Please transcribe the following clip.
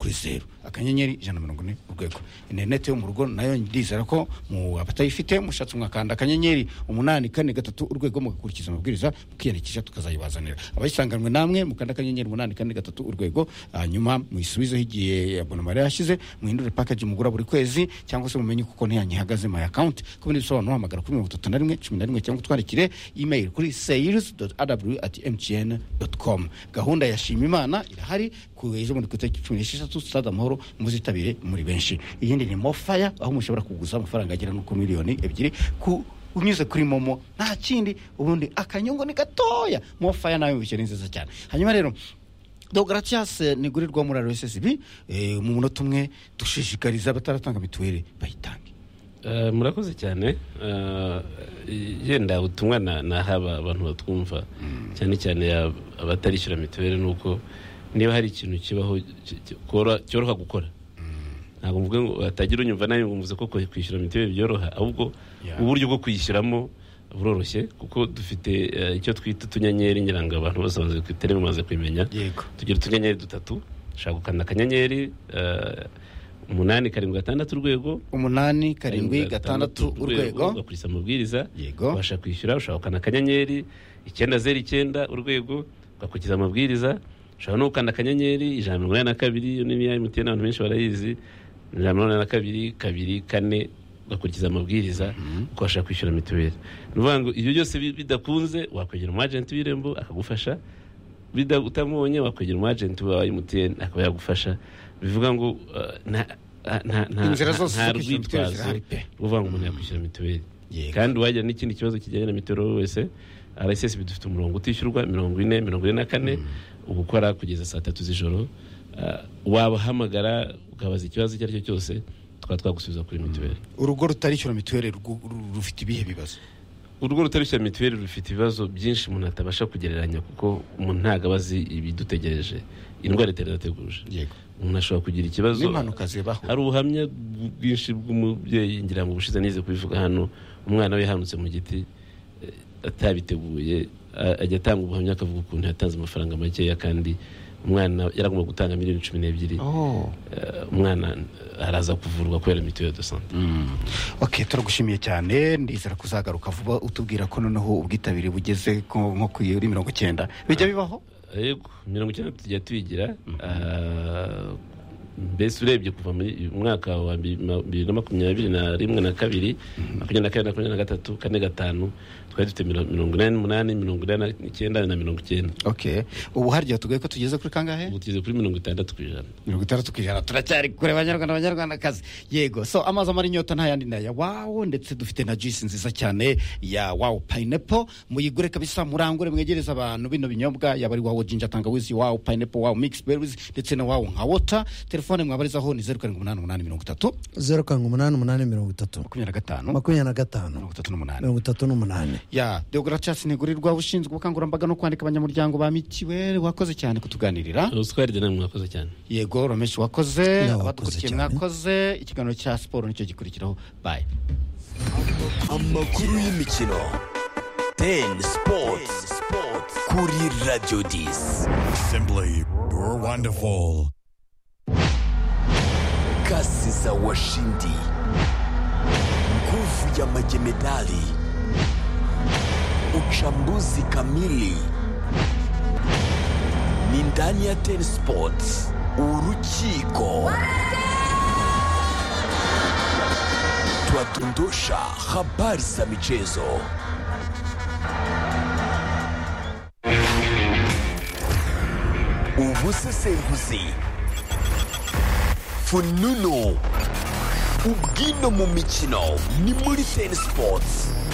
kuri zeru akanyenyeri ijana na mirongo ine urwego interineti yo mu rugo nayo ndizera ko mu abatayifite mushatse mwakanda akanyenyeri umunani kane gatatu urwego mugakurikiza amabwiriza mukiyandikisha tukazayibazanira abayisanganwe namwe mukanda akanyenyeri umunani kane gatatu urwego hanyuma muyisubizeho igihe abonoma yari yashize muhindure package mugura buri kwezi cyangwa se mumenye kuko ntiyanyihagaze my account ku bindi bisobanuro hamagara kuri mirongo itatu na rimwe cumi na rimwe cyangwa utwandikire email kuri sales rw mtn com gahunda ya shima imana irahari ku ejo bundi ku itariki cumi n'esheshatu stade amahoro muzitabire muri benshi iyindi ni mofaya aho mushobora kuguza amafaranga agera no ku miliyoni ebyiri ku unyuze kuri momo nta kindi ubundi akanyungu ni gatoya mofaya nawe wishyu ni nziza cyane hanyuma rero dogaratias nigurirwa muri rssb mu munota umwe dushishikariza abataratanga mituweli bayitange Eh, murakoze cyane Eh, yenda ubutumwa na- nahaba abantu batwumva cyane cyane ya- abatarishyura mituweli ni uko niba hari ikintu kibaho ki- ki- koro- cyoroha gukora ntabwo mvuga ngo hatagira unyumva nawe ngo mvuze ko kwe- kwishyura mituweli byoroha ahubwo Yeah. uburyo bwo kuyishyiramo buroroshye kuko dufite eh, icyo twita utunyenyeri ngira ngo abantu bose bazi ku itari bamaze kubimenya yego tugira utunyenyeri dutatu ushaka gukanda akanyenyeri eh, umunani karindwi gatandatu urwego umunani karindwi gatandatu urwego ugakurikiza amabwiriza yego ubasha kwishyura ushaka gukanda akanyenyeri icyenda zeru icyenda urwego ugakurikiza amabwiriza ushobora no gukanda akanyenyeri ijana na mirongo inani na kabiri iyo ni iya emutiyeni abantu benshi barayizi ijana na mirongo inani na kabiri kabiri kane ugakurikiza amabwiriza ukabasha kwishyura mituweli ni ukuvuga ngo ibyo byose bi- bidakunze wakwegera umu agenti w'irembo akagufasha bida utamubonye wakwegera umu agenti wa emutiyeni akaba yagufasha bivuga ngo uh, nta- nta- nta- inzira zose zo nta kwishyura mituweli rwitwazo zirahari pe uvuga ngo umuntu yakwishyura mituweli yego kandi wagira n'ikindi kibazo kijyanye na mituweli wese rssb dufite umurongo utishyurwa mirongo ine mirongo ine na kane uba ukora kugeza saa tatu z'ijoro Ah, wabahamagara ukabaza ikibazo icyo ari cyo cyose tukaba twagusubiza kuri mituweli urugo rutarishyura mituweli rwu- ru- rufite ibihe bibazo urugo rutarishyura mituweli rufite ibibazo byinshi umuntu atabasha kugereranya kuko umuntu ntabwo aba azi ibidutegereje indwara itarateguje yego umuntu ashobora kugira ikibazo n'impanuka zibaho hari ubuhamya bwinshi bw'umubyeyi ngira ngo ubushize nize kubivuga hano umwana we yahanutse mu giti eh, atabiteguye a- ajya atanga ubuhamya akavuga ukuntu yatanze amafaranga makeya kandi umwana yaragomba gutanga miliyoni cumi n'ebyiri Oh. Eh, umwana eh, araza kuvurwa kubera mituweli de sante ok turagushimiye cyane ndizera kuzagaruka vuba utubwira ko noneho ubwitabire bugeze ko nko kuri mirongo icyenda bijya bibaho yego mirongo icyenda tujya tuyigira Ah, mbese urebye kuva mu mwaka wa bi- ma- bibiri na makumyabiri na rimwe na kabiri makumyabiri na kane na makumyabiri na gatatu kane gatanu twari dufite miro- mirongo inani n'umunani mirongo inani n'icyenda na mirongo icyenda ok ubu harya tugaye ko tugeze kuri kangahe ubu tugeze kuri mirongo itandatu ku ijana mirongo itandatu ku ijana turacyari kure banyarwanda banyarwandakazi yego so amazi amara inyota nta yandi naya wawo ndetse dufite na juice nziza cyane ya wawo pineapple muyigure kabisa murangure mwegereze abantu bino binyobwa yaba ari wawo jinja tangawizi wawo pineapple wawo mix berries ndetse na wawo nka wota telefone mwabarizaho ni zeru karindwi umunani umunani mirongo itatu zeru karindwi umunani umunani mirongo itatu makumyabiri na gatanu makumyabiri na gatanu mirongo itatu n'umunani mirongo itatu n'umunani ya deogratias ntigurirwa ushinzwe ubukangurambaga no kwandika abanyamuryango ba mitiweli wakoze cyane kutuganirira ubuswari de namwe mwakoze cyane yego romeshi wakoze Nawe wakoze abadukurikiye cyane. mwakoze ikiganiro cya siporo nicyo gikurikiraho bayi amakuru y'imikino ten sports kuri radio disi Simply, you're wonderful. kasi za washindi nguvu ya majemedali uchambuzi kamili ni ndani ya ten sports urukiko twadondosha habari za michezo ubusesenguzi fununu ubwino mu mikino ni muri ten sports